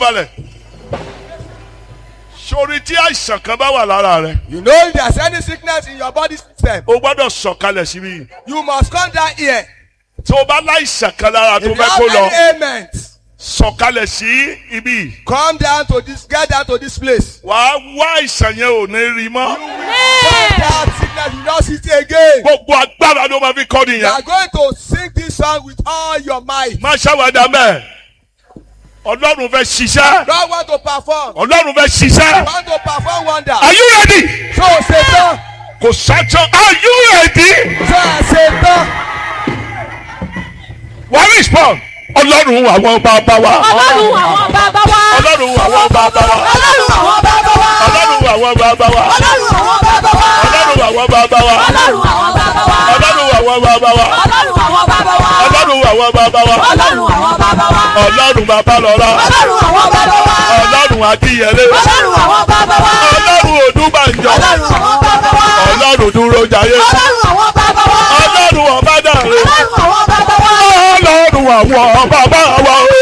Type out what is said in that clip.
farabalẹ̀ sori tí àìsàn kan bá wà lára rẹ You know if there's any sickness in your body system, o gbọ́dọ̀ sọ̀kalẹ̀ síbí you must come down here. tó o bá láìsàn kan lára tó If you fẹ́ kó have lọ any ailment, sọ̀kalẹ̀ sí ibí come down to this, get down to this place. wàá wá àìsàn yẹn ò ní rí mọ́ Come down sickness, you not see it again. gbogbo agbára ló máa fi kọ́ You nìyẹn are going to sing this song with all your might. má ṣàwádà mẹ́ ọlọ́run fẹ́ ṣiṣẹ́ God want to perform. ọlọ́run fẹ́ ṣiṣẹ́ Want to perform wonder. are you ready So Satan, kò sájọ are you ready so Satan, wàá respond ọlọ́run àwọn bàbá wa ọlọ́run àwọn bàbá wa. ọlọ́run àwọn bàbá wa ọlọ́run àwọn bàbá wa. ọlọ́run àwọn bàbá wa ọlọ́run àwọn bàbá wa. ọlọ́run àwọn bàbá wa ọlọ́run àwọn bàbá wa. ọlọ́run àwọn bàbá wa ọlọ́run àwọn bàbá wa. ọlọ́run àwọn bàbá wa ọlọ́run àwọn bàbá wa. ọlọ́run bàbá lọ́la ọlọ́run àwọn bàbá wa. ọlọ́run akínyẹlé ọlọ́run àwọn bàbá wa. ọlọ́run odúbànjọ ọlọ́run àwọn bàbá wa. ọlọ́run dúró jayé ọlọ́run àwọn bàbá wa. ọlọ́run ọ̀bádàrẹ ọlọ́run àwọn bàbá wa. ọlọ́run àwọn bàbá wa o.